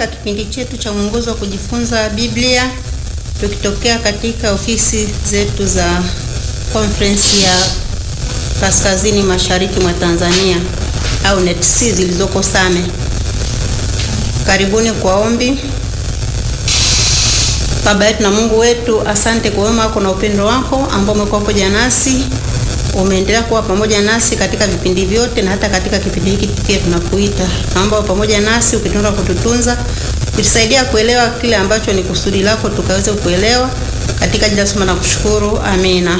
katika kipindi chetu cha mwongozo wa kujifunza Biblia tukitokea katika ofisi zetu za conference ya kaskazini mashariki mwa Tanzania au NETC zilizoko Same. Karibuni kwa ombi. Baba yetu na Mungu wetu, asante kwa wema wako na upendo wako ambao umekuwa pamoja nasi, umeendelea kuwa pamoja nasi katika vipindi vyote na hata katika kipindi hiki pia tunakuita. Naomba pamoja nasi ukitunza kututunza, ukitusaidia kuelewa kile ambacho ni kusudi lako tukaweze kuelewa katika jina la na kushukuru. Amina.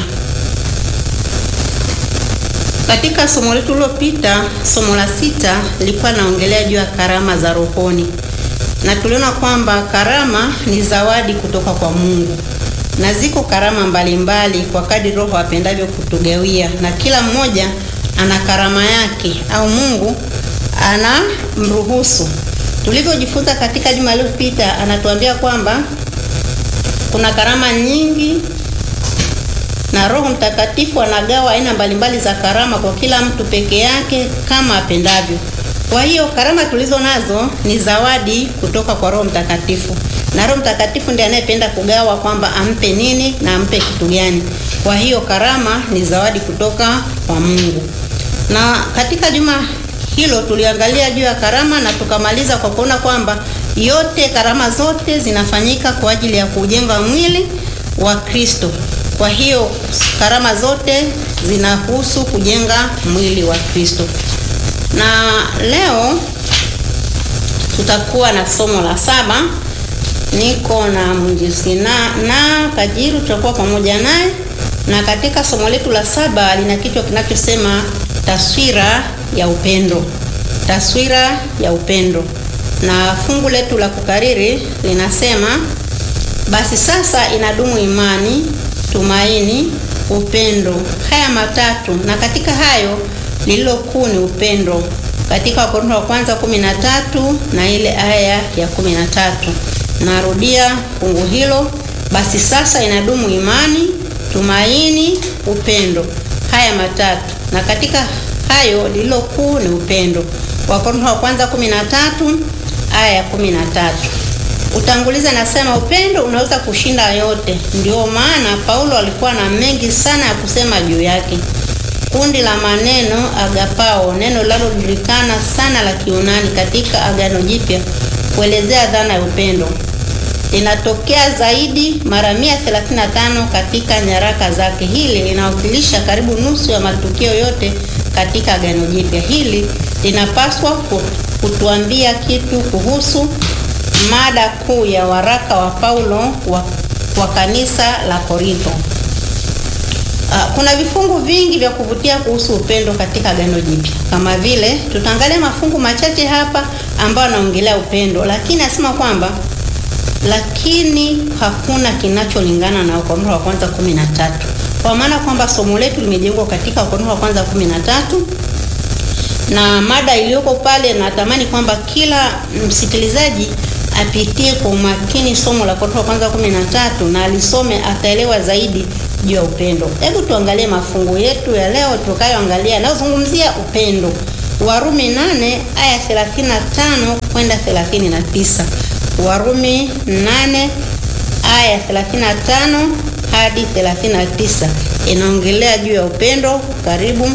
Katika somo letu lililopita, somo la sita lilikuwa naongelea juu ya karama za rohoni, na tuliona kwamba karama ni zawadi kutoka kwa Mungu, na ziko karama mbalimbali mbali kwa kadri Roho apendavyo kutugawia, na kila mmoja ana karama yake au Mungu ana mruhusu. Tulivyojifunza katika juma lililopita, anatuambia kwamba kuna karama nyingi na Roho Mtakatifu anagawa aina mbalimbali za karama kwa kila mtu peke yake kama apendavyo. Kwa hiyo karama tulizo nazo ni zawadi kutoka kwa Roho Mtakatifu, na Roho Mtakatifu ndiye anayependa kugawa kwamba ampe nini na ampe kitu gani. Kwa hiyo karama ni zawadi kutoka kwa Mungu. Na katika juma hilo tuliangalia juu ya karama na tukamaliza kwa kuona kwamba yote karama zote zinafanyika kwa ajili ya kujenga mwili wa Kristo. Kwa hiyo karama zote zinahusu kujenga mwili wa Kristo. Na leo tutakuwa na somo la saba. Niko na mwinjilisti na, na Kajiru tutakuwa pamoja naye, na katika somo letu la saba lina kichwa kinachosema taswira ya upendo. Taswira ya upendo, na fungu letu la kukariri linasema basi sasa inadumu imani tumaini, upendo, haya matatu, na katika hayo lililo kuu ni upendo, katika Wakorintho wa kwanza kumi na tatu na ile aya ya kumi na tatu. Narudia fungu hilo, basi sasa inadumu imani, tumaini, upendo, haya matatu, na katika hayo lililo kuu ni upendo. Wakorintho wa kwanza kumi na tatu aya ya kumi na tatu. Utangulizi anasema upendo unaweza kushinda yote. Ndio maana Paulo alikuwa na mengi sana ya kusema juu yake. Kundi la maneno agapao, neno linalojulikana sana la Kiunani katika Agano Jipya kuelezea dhana ya upendo, linatokea zaidi mara 135 katika nyaraka zake. Hili linawakilisha karibu nusu ya matukio yote katika Agano Jipya. Hili linapaswa kutuambia kitu kuhusu mada kuu ya waraka wa Paulo wa, wa kanisa la Korintho. Uh, kuna vifungu vingi vya kuvutia kuhusu upendo katika Agano Jipya. Kama vile tutaangalia mafungu machache hapa ambayo anaongelea upendo, lakini anasema kwamba lakini hakuna kinacholingana na Wakorintho wa kwanza 13. Kwa maana kwamba somo letu limejengwa katika Wakorintho wa kwanza 13 na mada iliyoko pale, natamani kwamba kila msikilizaji apitie kwa umakini somo la Korintho kwanza 13 na alisome ataelewa zaidi juu ya upendo. Hebu tuangalie mafungu yetu ya leo tutakayoangalia yanayozungumzia upendo. Warumi 8 aya 35 kwenda 39. Warumi 8 aya 35 hadi 39 inaongelea juu ya upendo. Karibu.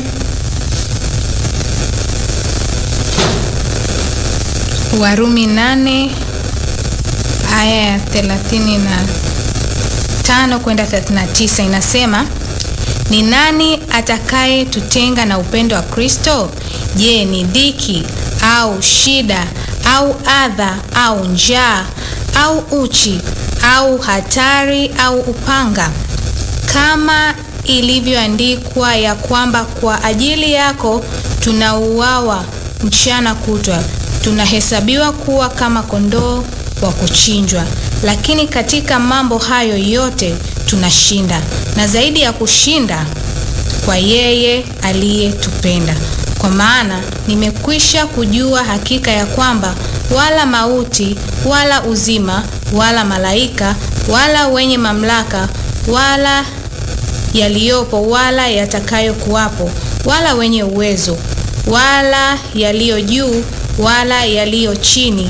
Warumi 8 aya ya 35 kwenda 39 inasema, ni nani atakaye tutenga na upendo wa Kristo? Je, ni dhiki au shida au adha au njaa au uchi au hatari au upanga? Kama ilivyoandikwa ya kwamba kwa ajili yako tunauawa mchana kutwa, tunahesabiwa kuwa kama kondoo wa kuchinjwa. Lakini katika mambo hayo yote tunashinda, na zaidi ya kushinda, kwa yeye aliyetupenda. Kwa maana nimekwisha kujua hakika ya kwamba wala mauti wala uzima wala malaika wala wenye mamlaka wala yaliyopo wala yatakayokuwapo wala wenye uwezo wala yaliyo juu wala yaliyo chini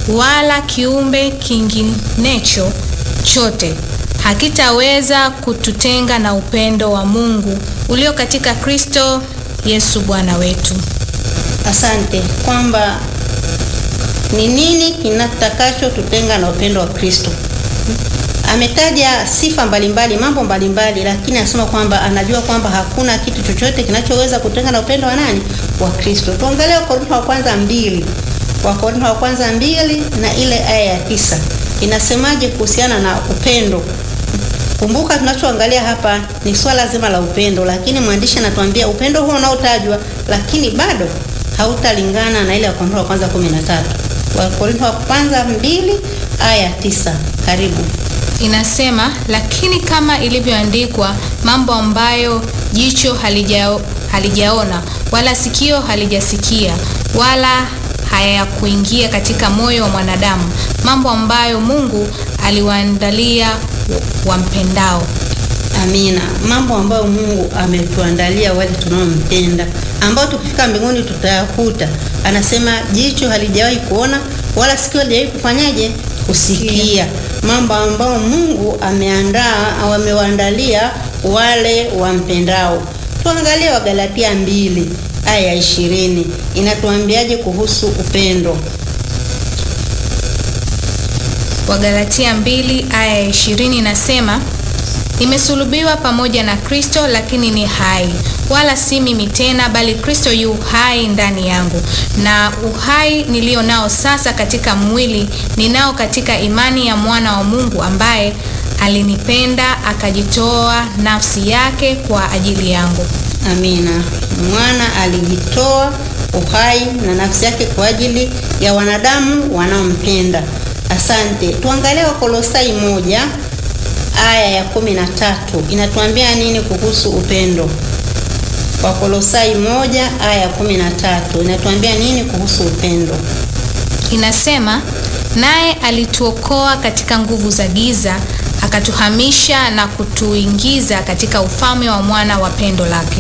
wala kiumbe kinginecho chote hakitaweza kututenga na upendo wa Mungu ulio katika Kristo Yesu Bwana wetu. Asante kwamba ni nini kinatakacho tutenga na upendo wa Kristo. Ametaja sifa mbalimbali, mambo mbalimbali, lakini anasema kwamba anajua kwamba hakuna kitu chochote kinachoweza kutenga na upendo wa nani? Wa Kristo. Tuangalie Wakorintho wa kwanza mbili, Wakorintho wa kwanza mbili na ile aya ya tisa inasemaje kuhusiana na upendo? Kumbuka tunachoangalia hapa ni swala zima la upendo, lakini mwandishi anatuambia upendo huo unaotajwa, lakini bado hautalingana na ile Wakorintho wa kwanza 13. Wakorintho wa kwanza mbili aya tisa. Karibu. Inasema, lakini kama ilivyoandikwa, mambo ambayo jicho halijao, halijaona wala sikio halijasikia wala hayakuingia katika moyo wa mwanadamu, mambo ambayo Mungu aliwaandalia wampendao. Amina. Mambo ambayo Mungu ametuandalia wale tunaompenda, ambao tukifika mbinguni tutayakuta. Anasema jicho halijawahi kuona wala sikio halijawahi kufanyaje kusikia, mambo ambayo Mungu ameandaa au amewaandalia wale wampendao. Tuangalie Wagalatia mbili aya ya ishirini inatuambiaje kuhusu upendo? Wagalatia mbili aya ya ishirini inasema Nimesulubiwa pamoja na Kristo, lakini ni hai, wala si mimi tena, bali Kristo yu hai ndani yangu. Na uhai nilio nao sasa katika mwili ninao katika imani ya mwana wa Mungu, ambaye alinipenda akajitoa nafsi yake kwa ajili yangu. Amina. Mwana alijitoa uhai na nafsi yake kwa ajili ya wanadamu wanaompenda. Asante. Tuangalie Wakolosai moja aya ya kumi na tatu inatuambia nini kuhusu upendo? Wakolosai moja aya ya kumi na tatu inatuambia nini kuhusu upendo? Inasema, naye alituokoa katika nguvu za giza, akatuhamisha na kutuingiza katika ufalme wa mwana wa pendo lake.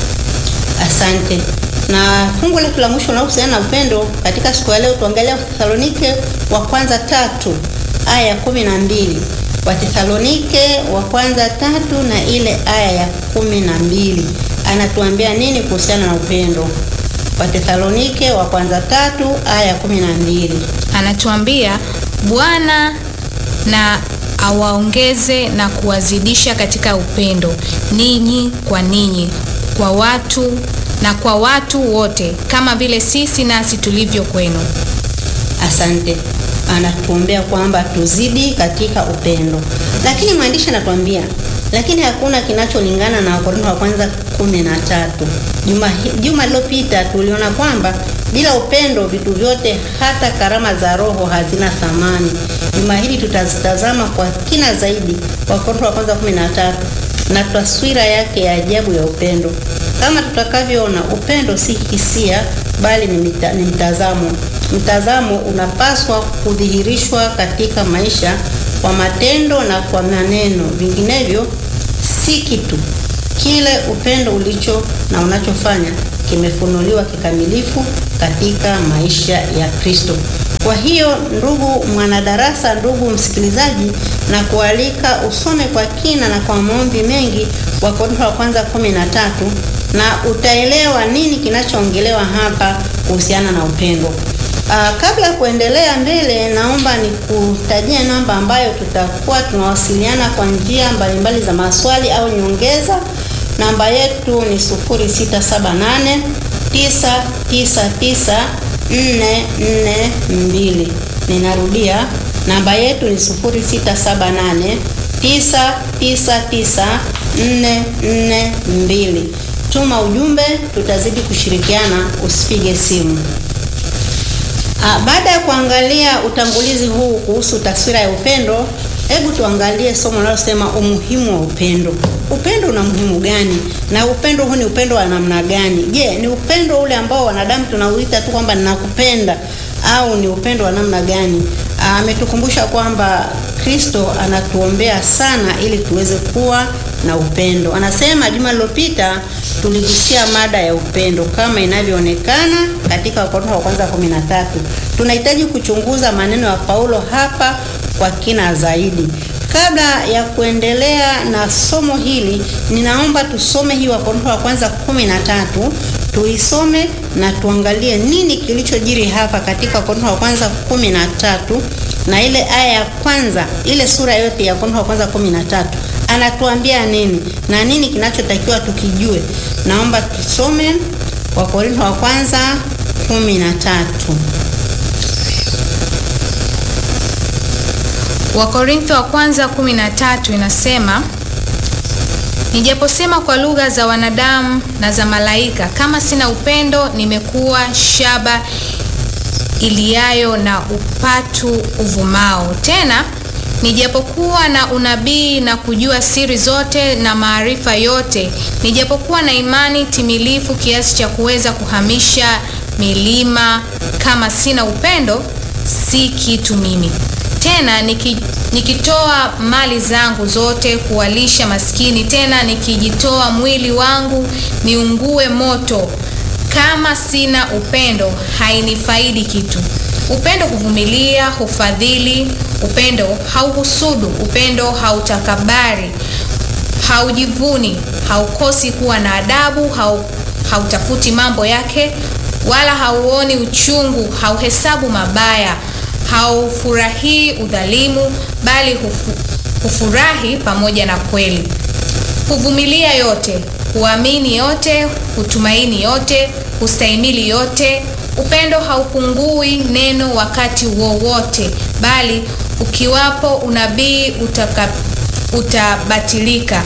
Asante. Na fungu letu la mwisho linalohusiana na upendo katika siku ya leo, tuangalia Wathesalonike wa kwanza tatu aya ya kumi na mbili. Wathesalonike wa kwanza tatu na ile aya ya kumi na mbili anatuambia nini kuhusiana na upendo? Wathesalonike wa kwanza tatu aya ya kumi na mbili Anatuambia Bwana na awaongeze na kuwazidisha katika upendo ninyi kwa ninyi, kwa watu na kwa watu wote, kama vile sisi nasi tulivyo kwenu. Asante. Anatuombea kwamba tuzidi katika upendo, lakini mwandishi anatuambia lakini hakuna kinacholingana na Wakorintho wa kwanza kumi na tatu. Juma juma lililopita tuliona kwamba bila upendo vitu vyote, hata karama za Roho hazina thamani. Juma hili tutazitazama kwa kina zaidi Wakorintho wa kwanza kumi na tatu na taswira yake ya ajabu ya upendo. Kama tutakavyoona, upendo si hisia, bali ni, mita, ni mtazamo. Mtazamo unapaswa kudhihirishwa katika maisha kwa matendo na kwa maneno, vinginevyo si kitu. Kile upendo ulicho na unachofanya kimefunuliwa kikamilifu katika maisha ya Kristo. Kwa hiyo, ndugu mwanadarasa, ndugu msikilizaji, na kualika usome kwa kina na kwa maombi mengi Wakorintho wa kwanza kumi na tatu na utaelewa nini kinachoongelewa hapa kuhusiana na upendo. Aa, kabla ya kuendelea mbele, naomba nikutajie namba ambayo tutakuwa tunawasiliana kwa njia mbalimbali za maswali au nyongeza. Namba yetu ni 0678 999 442. Ninarudia, namba yetu ni 0678 999 442. Tuma ujumbe, tutazidi kushirikiana, usipige simu. Ah, baada ya kuangalia utangulizi huu kuhusu taswira ya upendo, hebu tuangalie somo linalosema umuhimu wa upendo. Upendo una muhimu gani? Na upendo huu ni upendo wa namna gani? Je, ni upendo ule ambao wanadamu tunauita tu kwamba ninakupenda au ni upendo wa namna gani? Ametukumbusha kwamba Kristo anatuombea sana ili tuweze kuwa na upendo. Anasema juma lililopita tuligusia mada ya upendo kama inavyoonekana katika Wakorintho wa kwanza 13. Tunahitaji kuchunguza maneno ya Paulo hapa kwa kina zaidi. Kabla ya kuendelea na somo hili, ninaomba tusome hii Wakorintho wa kwanza 13, tuisome na tuangalie nini kilichojiri hapa katika Wakorintho wa kwanza 13 na ile aya ya kwanza, ile sura yote ya Wakorintho wa kwanza 13 anatuambia nini na nini kinachotakiwa tukijue. Naomba tusome Wakorintho wa kwanza 13. Wakorintho wa kwanza 13 inasema, nijaposema kwa lugha za wanadamu na za malaika, kama sina upendo, nimekuwa shaba iliayo na upatu uvumao. Tena nijapokuwa na unabii na kujua siri zote na maarifa yote, nijapokuwa na imani timilifu kiasi cha kuweza kuhamisha milima, kama sina upendo, si kitu mimi. Tena niki, nikitoa mali zangu zote kuwalisha maskini, tena nikijitoa mwili wangu niungue moto, kama sina upendo hainifaidi kitu. Upendo huvumilia, hufadhili. Upendo hauhusudu. Upendo hautakabari, haujivuni, haukosi kuwa na adabu, hau, hautafuti mambo yake, wala hauoni uchungu, hauhesabu mabaya, haufurahii udhalimu, bali hufu, hufurahi pamoja na kweli. Huvumilia yote, huamini yote, hutumaini yote, hustahimili yote. Upendo haupungui neno wakati wowote, bali ukiwapo unabii utaka, utabatilika,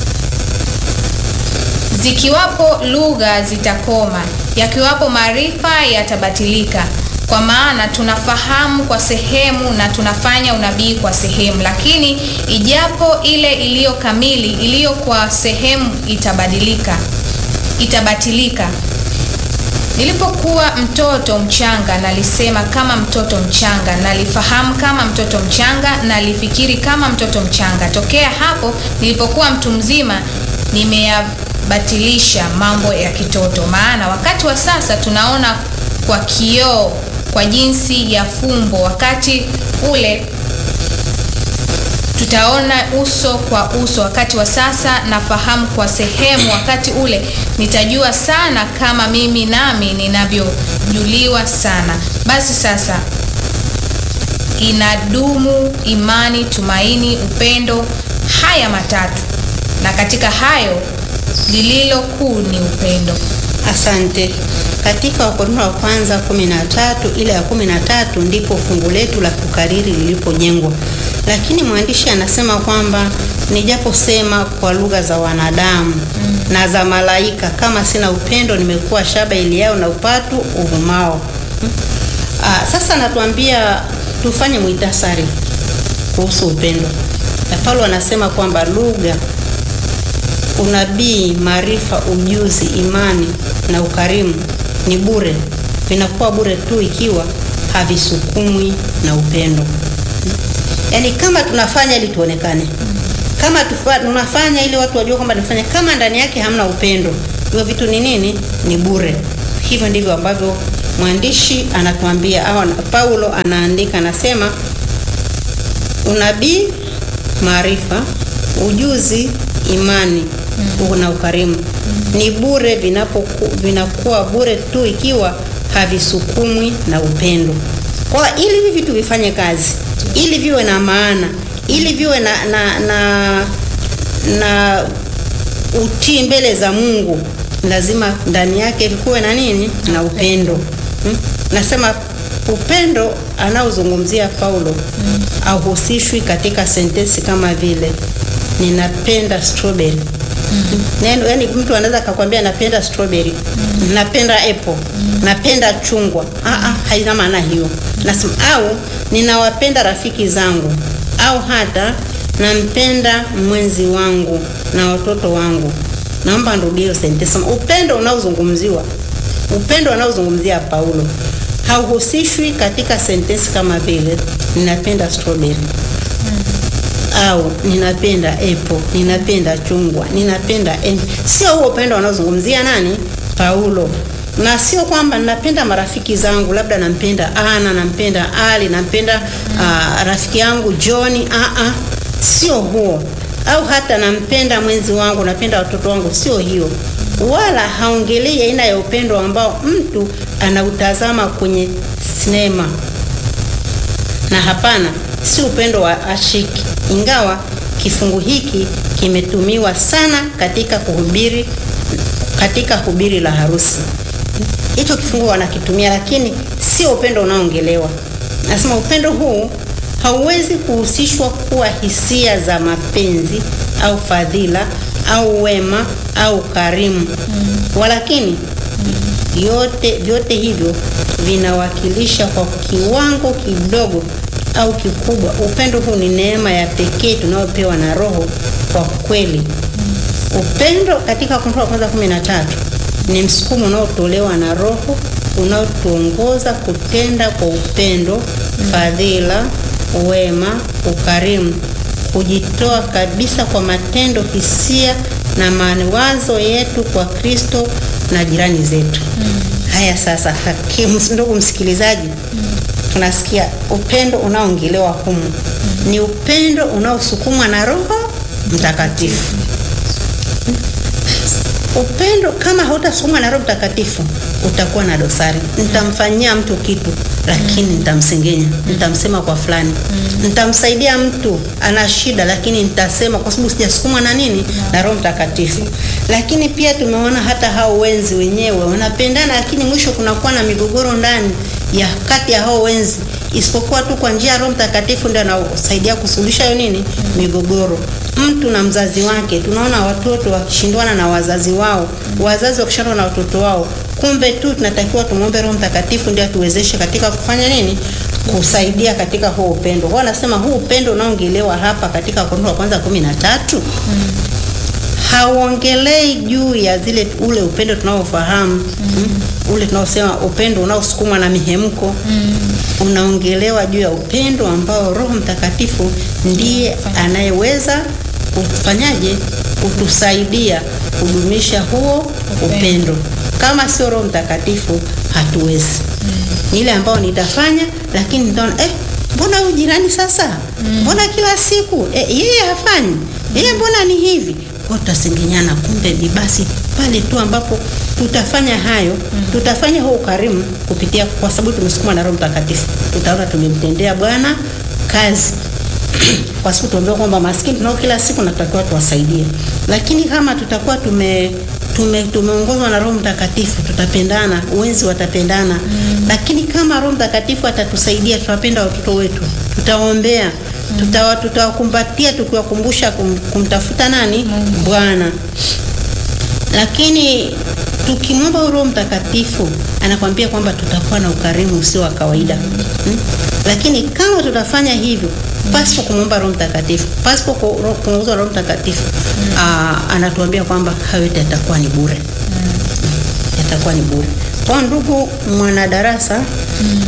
zikiwapo lugha zitakoma, yakiwapo maarifa yatabatilika. Kwa maana tunafahamu kwa sehemu na tunafanya unabii kwa sehemu, lakini ijapo ile iliyo kamili, iliyo kwa sehemu itabadilika, itabatilika. Nilipokuwa mtoto mchanga nalisema kama mtoto mchanga, nalifahamu kama mtoto mchanga, nalifikiri kama mtoto mchanga. Tokea hapo nilipokuwa mtu mzima, nimeyabatilisha mambo ya kitoto. Maana wakati wa sasa tunaona kwa kioo, kwa jinsi ya fumbo; wakati ule tutaona uso kwa uso. Wakati wa sasa nafahamu kwa sehemu, wakati ule nitajua sana, kama mimi nami ninavyojuliwa sana. Basi sasa inadumu imani, tumaini, upendo, haya matatu, na katika hayo lililo kuu ni upendo. Asante. Katika Wakorintho wa kwanza 13 ile ya 13 ndipo fungu letu la kukariri lilipojengwa, lakini mwandishi anasema kwamba nijaposema kwa lugha za wanadamu mm. na za malaika, kama sina upendo, nimekuwa shaba iliao na upatu uvumao. Hmm. Ah, sasa natuambia tufanye muhtasari kuhusu upendo. Na Paulo anasema kwamba lugha unabii, maarifa, ujuzi, imani na ukarimu ni bure, vinakuwa bure tu ikiwa havisukumwi na upendo. Yaani, kama tunafanya ili tuonekane, kama tufa, tunafanya ili watu wajue kwamba tunafanya, kama ndani yake hamna upendo, hivyo vitu ni nini? Ni bure. Hivyo ndivyo ambavyo mwandishi anatuambia au Paulo anaandika, anasema unabii, maarifa, ujuzi, imani mm. na ukarimu mm. ni bure, vinapoku, vinakuwa bure tu ikiwa havisukumwi na upendo. Kwa ili hivi vitu vifanye kazi, ili viwe na maana, ili viwe na na, na, na utii mbele za Mungu, lazima ndani yake vikuwe na nini? Na upendo hmm? Nasema upendo anaozungumzia Paulo mm. auhusishwi katika sentensi kama vile ninapenda strawberry mm -hmm. Neno yani, mtu anaweza akakwambia napenda strawberry mm -hmm. napenda apple mm -hmm. napenda chungwa ah ah, haina maana hiyo. Nasema au ninawapenda rafiki zangu au hata nampenda mwenzi wangu na watoto wangu. Naomba nirudie hiyo sentensi. Upendo unaozungumziwa, upendo unaozungumzia Paulo hauhusishwi katika sentensi kama vile ninapenda strawberry. Mm. au ninapenda apple, ninapenda chungwa, ninapenda embe. Sio huo upendo wanaozungumzia nani? Paulo. Na sio kwamba ninapenda marafiki zangu, labda nampenda Ana, nampenda Ali, nampenda uh, rafiki yangu John. Ah ah, sio huo. Au hata nampenda mwenzi wangu, napenda watoto wangu, sio hiyo. Wala haongelei aina ya upendo ambao mtu anautazama kwenye sinema na hapana, si upendo wa ashiki, ingawa kifungu hiki kimetumiwa sana katika kuhubiri katika hubiri la harusi. Hicho kifungu wanakitumia, lakini sio upendo unaoongelewa. Nasema upendo huu hauwezi kuhusishwa kuwa hisia za mapenzi au fadhila au wema au karimu, walakini yote vyote hivyo vinawakilisha kwa kiwango kidogo au kikubwa. Upendo huu ni neema ya pekee tunayopewa na Roho kwa kweli. Upendo katika Wakorintho wa kwanza kumi na tatu ni msukumo unaotolewa na Roho unaotuongoza kutenda kwa upendo, fadhila, wema, ukarimu, kujitoa kabisa kwa matendo, hisia na mawazo yetu kwa Kristo na jirani zetu. Haya sasa, hakimu, ndugu msikilizaji, tunasikia upendo unaoongelewa humu ni upendo unaosukumwa na Roho Mtakatifu. Upendo kama hautasukumwa na Roho Mtakatifu utakuwa na dosari. Nitamfanyia mtu kitu, lakini nitamsengenya, nitamsema kwa fulani, nitamsaidia mtu ana shida, lakini nitasema kwa sababu sijasukumwa na nini, na Roho Mtakatifu. Lakini pia tumeona hata hao wenzi wenyewe wanapendana, lakini mwisho kunakuwa na migogoro ndani ya kati ya hao wenzi, isipokuwa tu kwa njia ya Roho Mtakatifu ndio anasaidia kusuluhisha hiyo nini migogoro. Mtu na mzazi wake, tunaona watoto wakishindwana na wazazi wao, wazazi wakishindana na watoto wao. Kumbe tu tunatakiwa tumwombe Roho Mtakatifu ndio atuwezeshe katika kufanya nini, kusaidia katika huo upendo. Kwa nasema huu upendo unaongelewa hapa katika Wakorintho wa kwanza kumi na tatu hauongelei juu ya zile ule upendo tunaofahamu mm. ule tunaosema upendo unaosukumwa na mihemko mm. unaongelewa juu ya upendo ambao Roho Mtakatifu ndiye anayeweza kufanyaje kutusaidia kudumisha huo upendo. Kama sio Roho Mtakatifu hatuwezi. Ni ile ambao nitafanya, lakini nitaona eh, mbona huyu jirani sasa, mbona kila siku eh, yeye hafanyi, yeye mbona ni hivi kwa tutasengenyana. Kumbe ni basi pale tu ambapo tutafanya hayo mm. tutafanya huo ukarimu kupitia, kwa sababu tumesukuma na Roho Mtakatifu, tutaona tumemtendea Bwana kazi kwa sababu tuambiwa kwamba maskini tunao kila siku na tutakiwa tuwasaidie, lakini kama tutakuwa tume tume tumeongozwa na Roho Mtakatifu tutapendana, wenzi watapendana mm. lakini kama Roho Mtakatifu atatusaidia, tutawapenda watoto wetu, tutaombea tutawa tutawakumbatia tukiwakumbusha kum, kumtafuta nani Bwana. Lakini tukimwomba Roho Mtakatifu anakwambia kwamba tutakuwa na ukarimu usio wa kawaida hmm? Lakini kama tutafanya hivyo pasipo kumwomba Roho Mtakatifu, pasipo kuongozwa Roho Mtakatifu hmm. Aa, anatuambia kwamba hayo yote yatakuwa ni bure hmm. Yatakuwa ni bure. Kwa ndugu mwanadarasa hmm.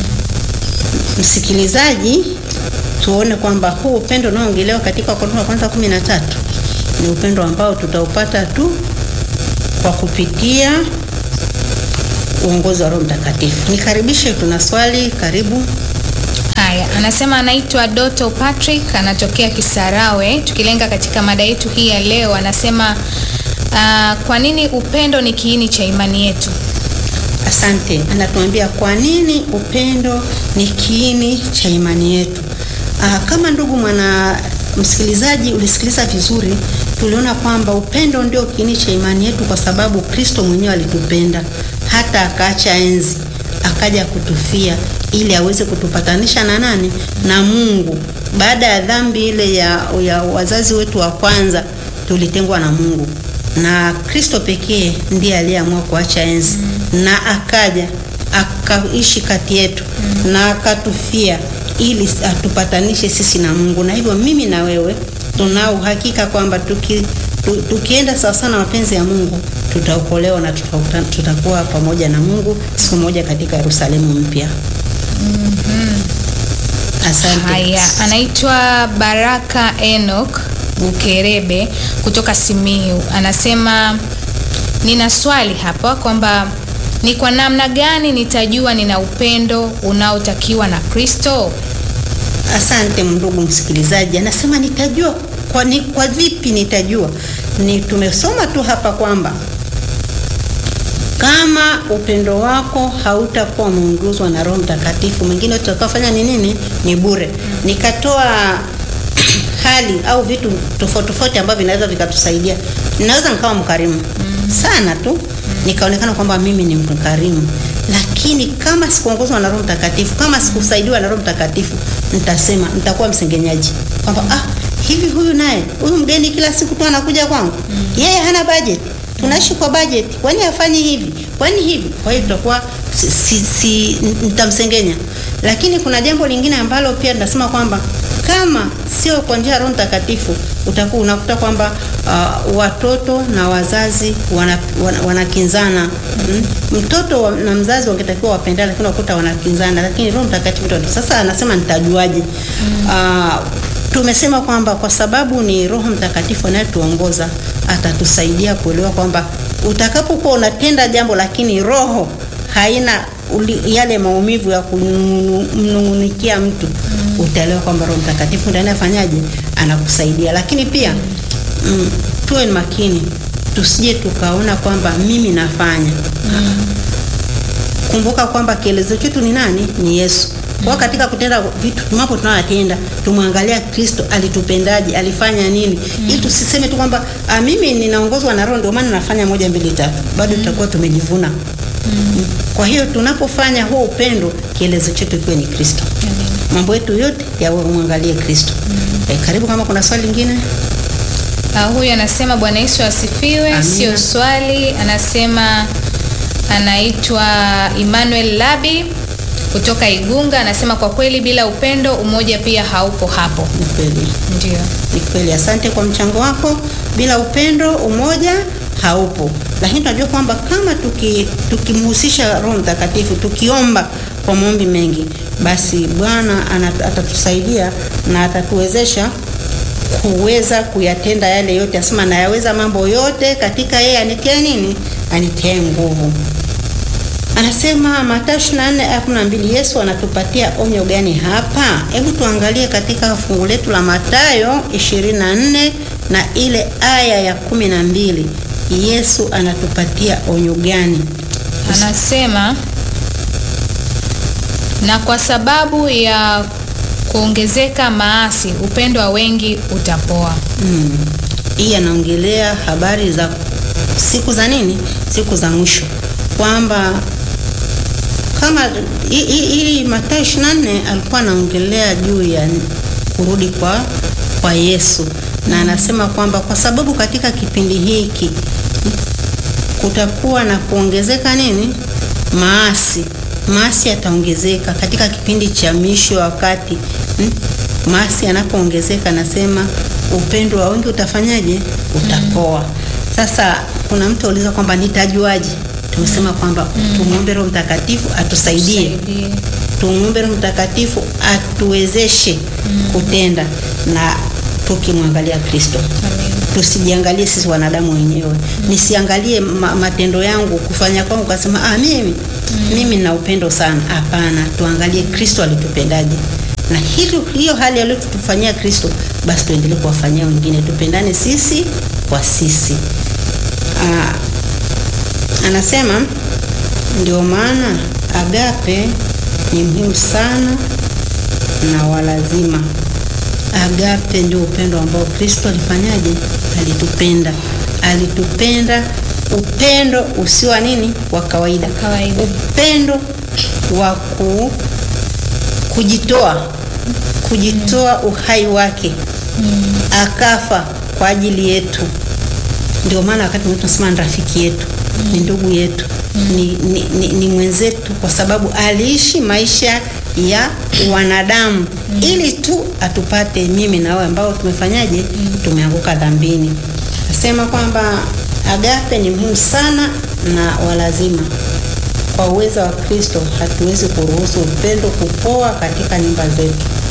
Msikilizaji, tuone kwamba huu upendo unaoongelewa katika Wakorintho wa kwanza kumi na tatu ni upendo ambao tutaupata tu kwa kupitia uongozi wa Roho Mtakatifu. Nikaribishe, tuna swali. Karibu. Haya, anasema anaitwa Doto Patrick, anatokea Kisarawe. Tukilenga katika mada yetu hii ya leo, anasema uh, kwa nini upendo ni kiini cha imani yetu? Asante. Anatuambia kwa nini upendo ni kiini cha imani yetu. Aa, kama ndugu mwana msikilizaji ulisikiliza vizuri, tuliona kwamba upendo ndio kiini cha imani yetu, kwa sababu Kristo mwenyewe alitupenda hata akaacha enzi akaja kutufia ili aweze kutupatanisha na nani? Na Mungu. Baada ya dhambi ile ya, ya wazazi wetu wa kwanza, tulitengwa na Mungu na Kristo pekee ndiye aliyeamua kuacha enzi mm. na akaja akaishi kati yetu mm. na akatufia ili atupatanishe sisi na Mungu. Na hivyo mimi na wewe tunao uhakika kwamba tuki, tu, tukienda sawa sana mapenzi ya Mungu tutaokolewa na tuta, tutakuwa pamoja na Mungu siku moja katika Yerusalemu mpya. mm -hmm. Asante. Haya, anaitwa Baraka Enoch Bukerebe kutoka Simiyu. Anasema nina swali hapa kwamba ni kwa namna gani nitajua nina upendo unaotakiwa na Kristo? Asante ndugu msikilizaji, anasema nitajua kwa, ni, kwa vipi nitajua? Ni tumesoma tu hapa kwamba kama upendo wako hautakuwa umeongozwa na Roho Mtakatifu, mwingine utakafanya ni nini? Ni bure. Nikatoa hali au vitu tofauti tofauti ambavyo vinaweza vikatusaidia. Ninaweza nikawa mkarimu sana tu, nikaonekana kwamba mimi ni mkarimu, lakini kama sikuongozwa na Roho Mtakatifu, kama sikusaidiwa na Roho Mtakatifu, nitasema nitakuwa msengenyaji kwamba ah, hivi huyu naye huyu mgeni kila siku tu anakuja kwangu, yeye hana budget tunaishi kwa budget, kwani hafanyi hivi, kwani hivi? Kwa hiyo tutakuwa si, si, si, nitamsengenya. Lakini kuna jambo lingine ambalo pia tunasema kwamba kama sio kwa njia ya Roho Mtakatifu, utakuwa unakuta kwamba uh, watoto na wazazi wanakinzana. Wana, wana mm? Mtoto wa, na mzazi wangetakiwa wapendane, lakini unakuta wanakinzana, lakini Roho Mtakatifu ndio sasa anasema nitajuaje? mm. uh, tumesema kwamba kwa sababu ni Roho Mtakatifu anayetuongoza atatusaidia kuelewa kwamba utakapokuwa unatenda jambo lakini roho haina uli, yale maumivu ya kumnungunikia mtu mm. utaelewa kwamba Roho Mtakatifu ndiye anafanyaje, anakusaidia. Lakini pia mm, tuwe makini, tusije tukaona kwamba mimi nafanya mm. Kumbuka kwamba kielezo chetu ni nani? Ni Yesu. Kwa katika kutenda vitu mambo tunayotenda tumwangalia Kristo alitupendaje, alifanya nini, mm. ili tusiseme tu kwamba mimi ninaongozwa na Roho ndio maana nafanya moja mbili tatu, bado tutakuwa mm. tumejivuna. mm. Kwa hiyo tunapofanya huo upendo, kielezo chetu kiwe ni Kristo. mm. Mambo yetu yote yamwangalie Kristo. mm. E, karibu kama kuna swali lingine. Uh, huyu anasema Bwana Yesu asifiwe. Sio swali, anasema anaitwa Emmanuel Labi kutoka Igunga anasema kwa kweli bila upendo umoja pia haupo hapo. Ni kweli, Ndio. ni kweli. Asante kwa mchango wako. Bila upendo umoja haupo, lakini tunajua kwamba kama tukimhusisha tuki Roho Mtakatifu, tukiomba kwa maombi mengi, basi Bwana atatusaidia na atatuwezesha kuweza kuyatenda yale yote. Asema nayaweza mambo yote katika yeye anitie nini? Anitie nguvu. Anasema Mathayo 24:12 Yesu anatupatia onyo gani hapa? Hebu tuangalie katika fungu letu la Mathayo 24 na ile aya ya kumi na mbili. Yesu anatupatia onyo gani? Anasema na kwa sababu ya kuongezeka maasi upendo wa wengi utapoa. Mm. Hii anaongelea habari za siku za nini? Siku za mwisho kwamba kama hii Mathayo 24 alikuwa anaongelea juu ya kurudi kwa kwa Yesu na anasema kwamba kwa sababu katika kipindi hiki kutakuwa na kuongezeka nini? Maasi. Maasi yataongezeka katika kipindi cha mwisho wakati hmm? Maasi yanapoongezeka, anasema upendo wa wengi utafanyaje? Utapoa. Sasa kuna mtu auliza kwamba nitajuaje? Tumesema kwamba mm. tumuombe Roho Mtakatifu atusaidie, tumuombe Roho Mtakatifu atuwezeshe mm. kutenda na tukimwangalia Kristo, tusijiangalie sisi wanadamu wenyewe mm. nisiangalie ma matendo yangu kufanya kwangu kasema ah, mimi mm. mimi na upendo sana. Hapana, tuangalie Kristo alitupendaje, na hilo hiyo hali aliyotufanyia Kristo, basi tuendelee kuwafanyia wengine, tupendane sisi kwa sisi. ah, Anasema ndio maana agape ni muhimu sana na walazima. Agape ndio upendo ambao Kristo alifanyaje? Alitupenda, alitupenda upendo usio nini, wa kawaida, Kawaida. upendo wa ku, kujitoa, kujitoa uhai wake akafa kwa ajili yetu. Ndio maana wakati mwingine tunasema ni rafiki yetu ni ndugu yetu ni, ni, ni, ni mwenzetu, kwa sababu aliishi maisha ya wanadamu ili tu atupate mimi na wewe ambao tumefanyaje, tumeanguka dhambini. Nasema kwamba agape ni muhimu sana na walazima. Kwa uwezo wa Kristo hatuwezi kuruhusu upendo kupoa katika nyumba zetu.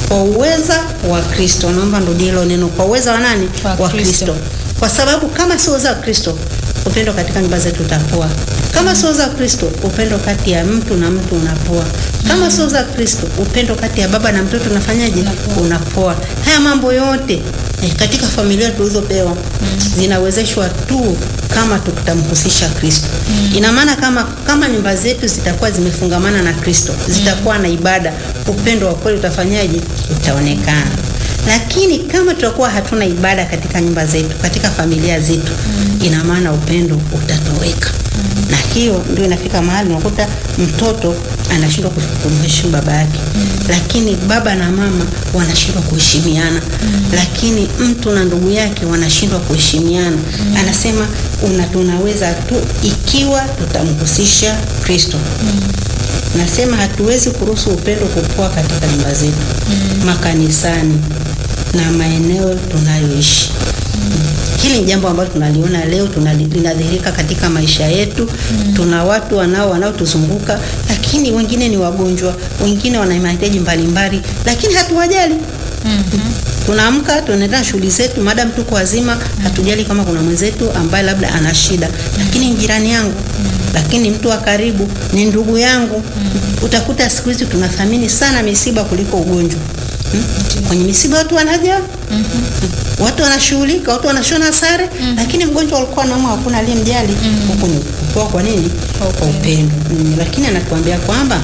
kwa uweza wa Kristo. Naomba nirudie hilo neno, kwa uweza wa nani? Wa Wa Kristo. Kristo, kwa sababu kama sio uweza wa Kristo, upendo katika nyumba zetu utapoa. Kama sio uweza wa Kristo, upendo kati ya mtu na mtu unapoa. Kama sio uweza wa Kristo, upendo kati ya baba na mtoto unafanyaje? Unapoa. Unapoa. Haya mambo yote eh, katika familia tulizopewa zinawezeshwa tu kama tutamhusisha Kristo. Ina maana kama kama nyumba zetu zitakuwa zimefungamana na Kristo, zitakuwa na ibada, upendo wa kweli utafanyaje? Utaonekana. Lakini kama tutakuwa hatuna ibada katika nyumba zetu, katika familia zetu, ina maana upendo utatoweka. Na hiyo ndio inafika mahali unakuta mtoto anashindwa kumheshimu baba yake, lakini baba na mama wanashindwa kuheshimiana, lakini mtu na ndugu yake wanashindwa kuheshimiana. Anasema una tunaweza tu ikiwa tutamhusisha Kristo. Nasema hatuwezi kuruhusu upendo kupoa katika nyumba zetu, makanisani na maeneo tunayoishi. Hili ni jambo ambalo tunaliona leo tunali- linadhihirika katika maisha yetu. Tuna watu wanao wanaotuzunguka, lakini wengine ni wagonjwa, wengine wana mahitaji mbalimbali, lakini hatuwajali. Tunaamka tunaenda shughuli zetu, madam tuko wazima, hatujali kama kuna mwenzetu ambaye labda ana shida, lakini ni jirani yangu, lakini ni mtu wa karibu, ni ndugu yangu. Utakuta siku hizi tunathamini sana misiba kuliko ugonjwa. Hmm? Kwenye misiba watu wanaja watu wanashughulika, watu wanashona sare, lakini mgonjwa alikuwa anaumwa, hakuna aliyemjali. Huko ni kupoa. Kwa nini? Kwa upendo. Mm, Lakini anatuambia kwamba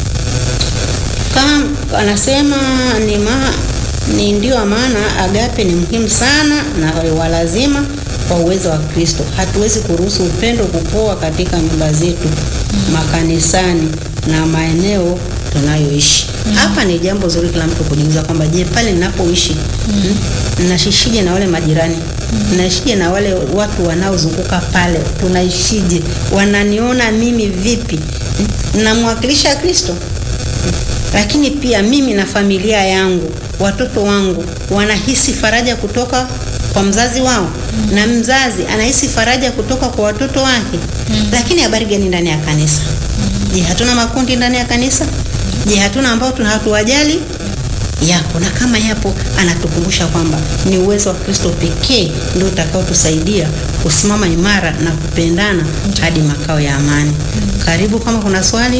kama anasema ni ma, ni ndio maana agape ni muhimu sana na walazima kwa uwezo wa Kristo. Hatuwezi kuruhusu upendo kupoa katika nyumba zetu, makanisani na maeneo tunayoishi. Hapa ni jambo zuri kila mtu kujiuliza kwamba je, pale ninapoishi mm. nashishije na wale majirani naishije na wale watu wanaozunguka pale, tunaishije? Wananiona mimi vipi? Mm. namwakilisha Kristo lakini pia mimi na familia yangu, watoto wangu wanahisi faraja kutoka kwa mzazi wao na mzazi anahisi faraja kutoka kwa watoto wake. Lakini habari gani ndani ya kanisa? Je, hatuna makundi ndani ya kanisa? Je, hatuna ambao tuna hatuwajali? Yapo, na kama yapo, anatukumbusha kwamba ni uwezo wa Kristo pekee ndio utakaotusaidia kusimama imara na kupendana hadi makao ya amani. Karibu, kama kuna swali.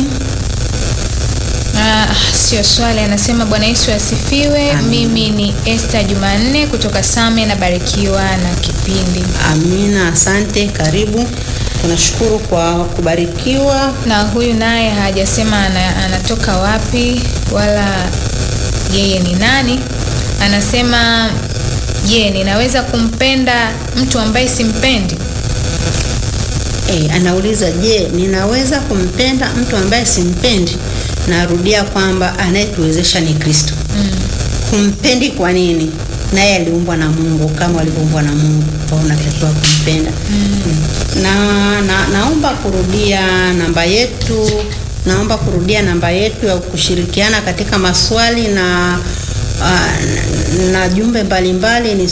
Ah, sio swali, anasema Bwana Yesu asifiwe. Amen. Mimi ni Esther Jumanne kutoka Same, nabarikiwa na kipindi. Amina, asante. Karibu, tunashukuru kwa kubarikiwa. Na huyu naye hajasema ana, anatoka wapi wala yeye ni nani. Anasema je, ninaweza kumpenda mtu ambaye simpendi? E, anauliza je, ninaweza kumpenda mtu ambaye simpendi? Narudia kwamba anayetuwezesha ni Kristo. Kumpendi kwa nini? Naye aliumbwa na Mungu kama alivyoumbwa na Mungu, kwa hiyo unatakiwa kumpenda. Na, na naomba kurudia namba yetu, naomba kurudia namba yetu ya kushirikiana katika maswali na ah, na- na jumbe mbalimbali ni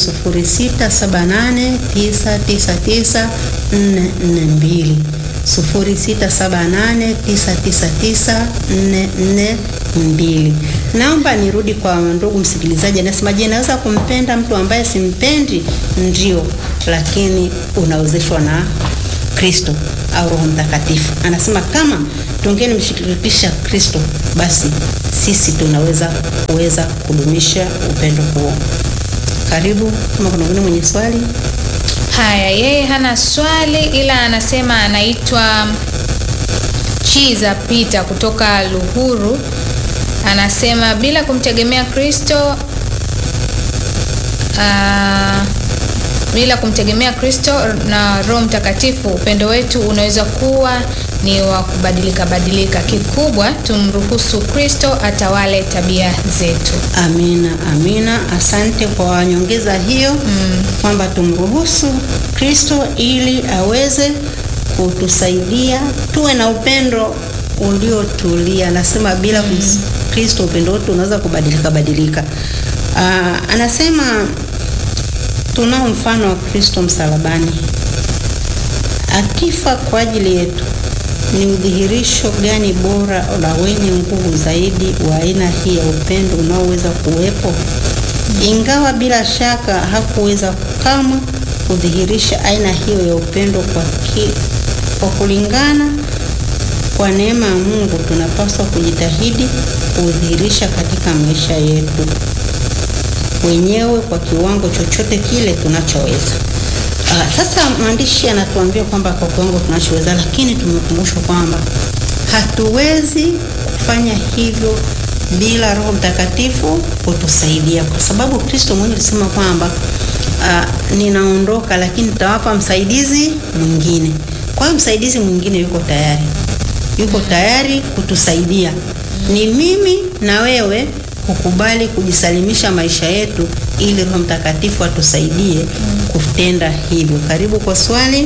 0678999442 0678999442. Naomba nirudi kwa ndugu msikilizaji, anasema je, naweza kumpenda mtu ambaye simpendi? Ndio, lakini unawezeshwa na Kristo au Roho Mtakatifu. Anasema kama tungelimshirikisha Kristo, basi sisi tunaweza kuweza kudumisha upendo huo. Karibu, kama kuna mwingine mwenye swali. Haya, yeye hana swali ila anasema anaitwa Chiza Peter kutoka Luhuru. Anasema bila kumtegemea Kristo ah, bila kumtegemea Kristo na Roho Mtakatifu, upendo wetu unaweza kuwa ni wa kubadilika badilika. Kikubwa tumruhusu Kristo atawale tabia zetu. Amina, amina. Asante kwa nyongeza hiyo kwamba tumruhusu Kristo ili aweze kutusaidia tuwe na upendo uliotulia. Anasema bila kus- Kristo upendo wetu unaweza kubadilika badilika. Aa, anasema tunao mfano wa Kristo msalabani akifa kwa ajili yetu ni udhihirisho gani bora na wenye nguvu zaidi wa aina hii ya upendo unaoweza kuwepo? Ingawa bila shaka hakuweza kamwe kudhihirisha aina hiyo ya upendo kwa, ki, kwa kulingana kwa neema ya Mungu tunapaswa kujitahidi kudhihirisha katika maisha yetu wenyewe kwa kiwango chochote kile tunachoweza. Uh, sasa maandishi yanatuambia kwamba kwa kiwango tunachoweza, lakini tumekumbushwa kwamba hatuwezi kufanya hivyo bila Roho Mtakatifu kutusaidia, kwa sababu Kristo mwenyewe alisema kwamba uh, ninaondoka, lakini nitawapa msaidizi mwingine. Kwa hiyo msaidizi mwingine yuko tayari, yuko tayari kutusaidia. Ni mimi na wewe kukubali kujisalimisha maisha yetu ili Roho Mtakatifu atusaidie kutenda hivyo. Karibu kwa swali.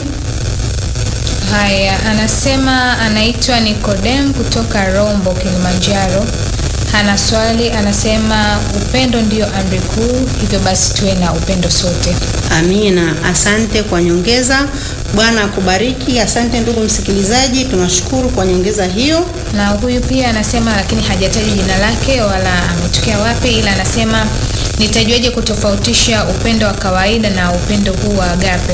Haya, anasema anaitwa Nikodem kutoka Rombo, Kilimanjaro. Ana swali, anasema upendo ndio amri kuu, hivyo basi tuwe na upendo sote. Amina, asante kwa nyongeza. Bwana akubariki. Asante ndugu msikilizaji, tunashukuru kwa nyongeza hiyo. Na huyu pia anasema, lakini hajataja jina lake wala ametokea wapi, ila anasema nitajuaje kutofautisha upendo wa kawaida na upendo huu wa agape?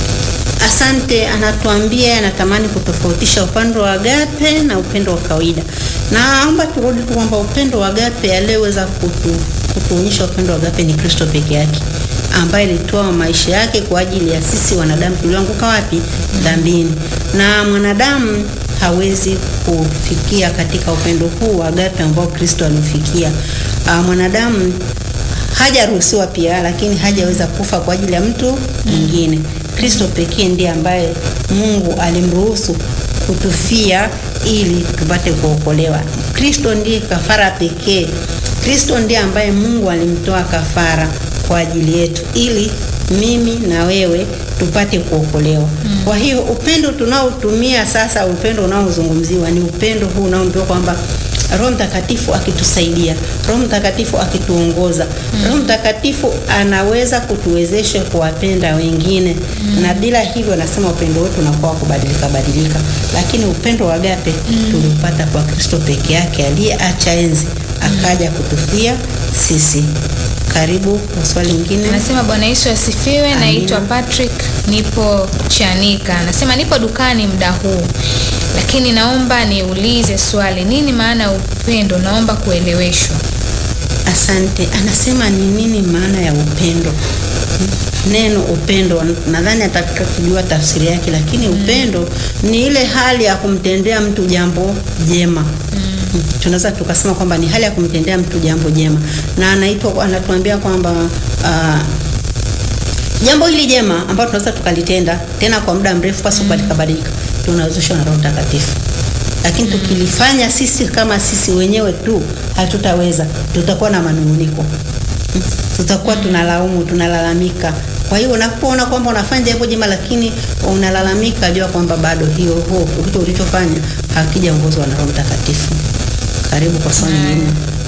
Asante, anatuambia anatamani kutofautisha upendo wa agape na upendo wa kawaida. Naomba turudi tu kwamba upendo wa agape aliyeweza kutu, kutuonyesha upendo wa agape ni Kristo peke yake ambaye alitoa maisha yake kwa ajili ya sisi wanadamu tulioanguka wapi? Dhambini. Na mwanadamu hawezi kufikia katika upendo huu wa agape ambao Kristo alifikia. Uh, mwanadamu hajaruhusiwa pia, lakini hajaweza kufa kwa ajili ya mtu mwingine. Kristo pekee ndiye ambaye Mungu alimruhusu kutufia ili tupate kuokolewa. Kristo ndiye kafara pekee. Kristo ndiye ambaye Mungu alimtoa kafara kwa ajili yetu ili mimi na wewe tupate kuokolewa. Mm. Kwa hiyo upendo tunaotumia sasa, upendo unaozungumziwa ni upendo huu unaoambiwa kwamba Roho Mtakatifu akitusaidia, Roho Mtakatifu akituongoza, mm. Roho Mtakatifu anaweza kutuwezesha kuwapenda wengine mm. na bila hivyo, nasema upendo wetu unakuwa kubadilika badilika, lakini upendo wa agape mm. tuliupata kwa Kristo peke yake aliyeacha enzi akaja kutufia sisi. Karibu kwa swali lingine. Anasema Bwana Yesu asifiwe. Naitwa Patrick, nipo Chanika. Anasema nipo dukani muda huu, lakini naomba niulize swali, nini maana ya upendo? Naomba kueleweshwa. Asante. Anasema ni nini maana ya upendo? Neno upendo, nadhani atataka kujua tafsiri yake, lakini mm. upendo ni ile hali ya kumtendea mtu jambo jema mm. tunaweza tukasema kwamba ni hali ya kumtendea mtu jambo jema, na anaitwa anatuambia kwamba uh, jambo hili jema ambalo tunaweza tukalitenda tena kwa muda mrefu pasi kubadilika badilika, tunawezeshwa na Roho Mtakatifu. Lakini mm. tukilifanya sisi kama sisi wenyewe tu hatutaweza, tutakuwa na manunguniko, tutakuwa tunalaumu, tunalalamika. Kwa hiyo unapoona kwamba unafanya jambo jema lakini unalalamika, jua kwamba bado hiyo huo kitu ulichofanya hakijaongozwa na Roho Mtakatifu. Karibu kwa swali lingine.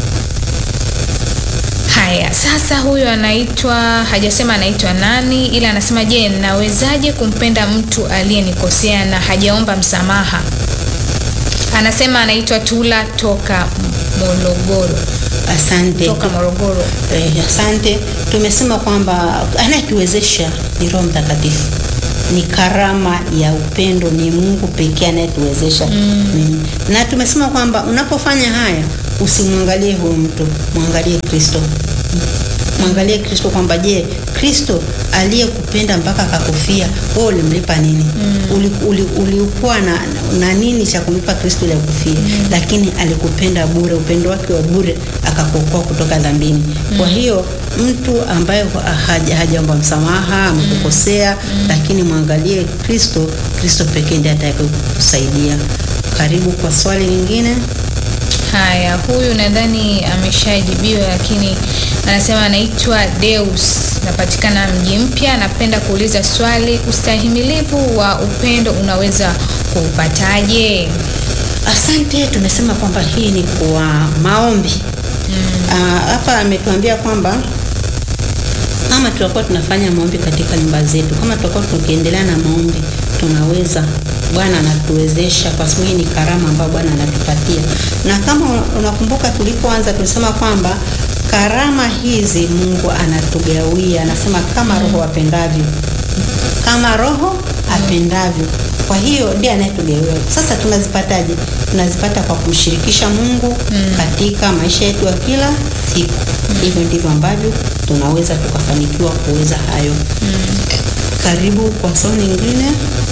Haya, sasa huyu anaitwa, hajasema anaitwa nani, ila anasema je, nawezaje kumpenda mtu aliyenikosea na hajaomba msamaha? Anasema anaitwa Tula toka Morogoro. Asante. Toka Morogoro. Eh, asante. Tumesema kwamba anayetuwezesha ni Roho Mtakatifu, ni karama ya upendo, ni Mungu pekee anayetuwezesha mm. mm. na tumesema kwamba unapofanya haya usimwangalie huyo mtu, mwangalie Kristo mwangalie Kristo kwamba je, Kristo aliyekupenda mpaka akakufia wewe ulimlipa nini? mm. ulikuwa uli, uli na, na nini cha kumlipa Kristo ili akufie? mm. Lakini alikupenda bure, upendo wake wa bure akakuokoa kutoka dhambini. mm. Kwa hiyo mtu ambaye hajaomba msamaha amekukosea, mm. lakini mwangalie Kristo. Kristo pekee ndiye atakayekusaidia. Karibu kwa swali lingine. Haya, huyu nadhani ameshajibiwa, lakini anasema anaitwa Deus, napatikana mji mpya. Napenda kuuliza swali, ustahimilivu wa upendo unaweza kuupataje? Asante. Tumesema kwamba hii ni kwa maombi hapa. Mm. Ametuambia kwamba kama tutakuwa tunafanya maombi katika nyumba zetu, kama tutakuwa tukiendelea na maombi, tunaweza Bwana anatuwezesha kwa sababu hii ni karama ambayo Bwana anatupatia. Na kama unakumbuka tulipoanza tulisema kwamba karama hizi Mungu anatugawia, anasema kama Roho apendavyo, kama Roho apendavyo. Kwa hiyo ndiye anayetugawia. Sasa tunazipataje? Tunazipata kwa kumshirikisha Mungu katika maisha yetu ya kila siku. Hivyo ndivyo ambavyo tunaweza tukafanikiwa kuweza hayo. Karibu kwa somo lingine.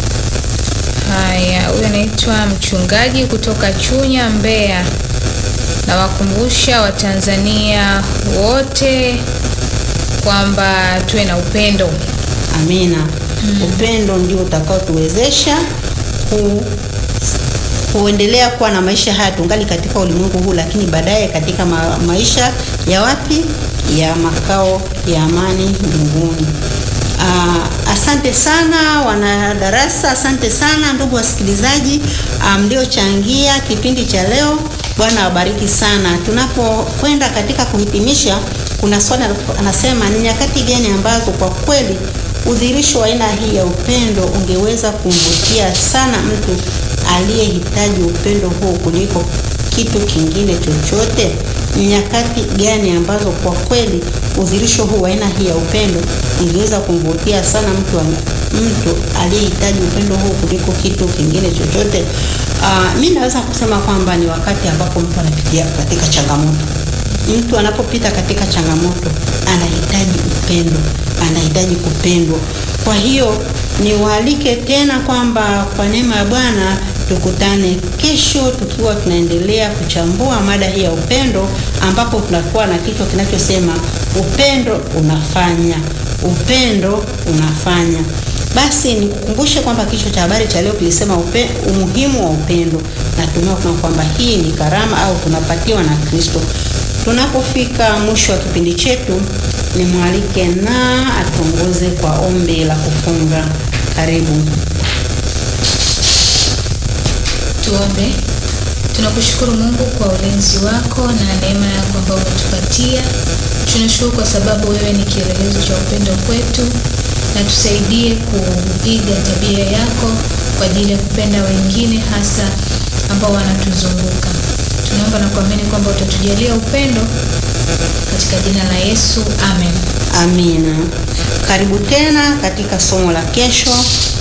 Haya, huyu anaitwa mchungaji kutoka Chunya, Mbeya. Nawakumbusha Watanzania wote kwamba tuwe na upendo. Amina. Upendo ndio utakaotuwezesha ku kuendelea kuwa na maisha haya tungali katika ulimwengu huu, lakini baadaye katika ma maisha ya wapi? Ya makao ya amani mbinguni. Ah, asante sana wanadarasa, asante sana ndugu wasikilizaji mliochangia kipindi cha leo. Bwana awabariki sana. Tunapokwenda katika kuhitimisha, kuna swali anasema, ni nyakati gani ambazo kwa kweli udhihirisho wa aina hii ya upendo ungeweza kumvutia sana mtu aliyehitaji upendo huu kuliko kitu kingine chochote? Ni nyakati gani ambazo kwa kweli udhihirisho huu wa aina hii ya upendo ungeweza kumvutia sana mtu mtu aliyehitaji upendo huu kuliko kitu kingine chochote? Uh, mi naweza kusema kwamba ni wakati ambapo mtu anapitia katika changamoto. Mtu anapopita katika changamoto anahitaji upendo, anahitaji kupendwa. Kwa hiyo niwaalike tena kwamba kwa neema ya Bwana tukutane kesho tukiwa tunaendelea kuchambua mada hii ya upendo, ambapo tunakuwa na kichwa kinachosema upendo unafanya, upendo unafanya. Basi nikukumbushe kwamba kichwa cha habari cha leo kilisema upe, umuhimu wa upendo. Natumai kuna kwamba hii ni karama au tunapatiwa na Kristo. Tunapofika mwisho wa kipindi chetu, nimwalike na atuongoze kwa ombi la kufunga. Karibu. Tuombe. Tunakushukuru Mungu kwa ulinzi wako na neema yako ambayo umetupatia. Tunashukuru kwa sababu wewe ni kielelezo cha upendo kwetu, na tusaidie kuiga tabia yako kwa ajili ya kupenda wengine, hasa ambao wanatuzunguka. Tunaomba na kuamini kwamba utatujalia upendo katika jina la Yesu, amen. Amina. Karibu tena katika somo la kesho.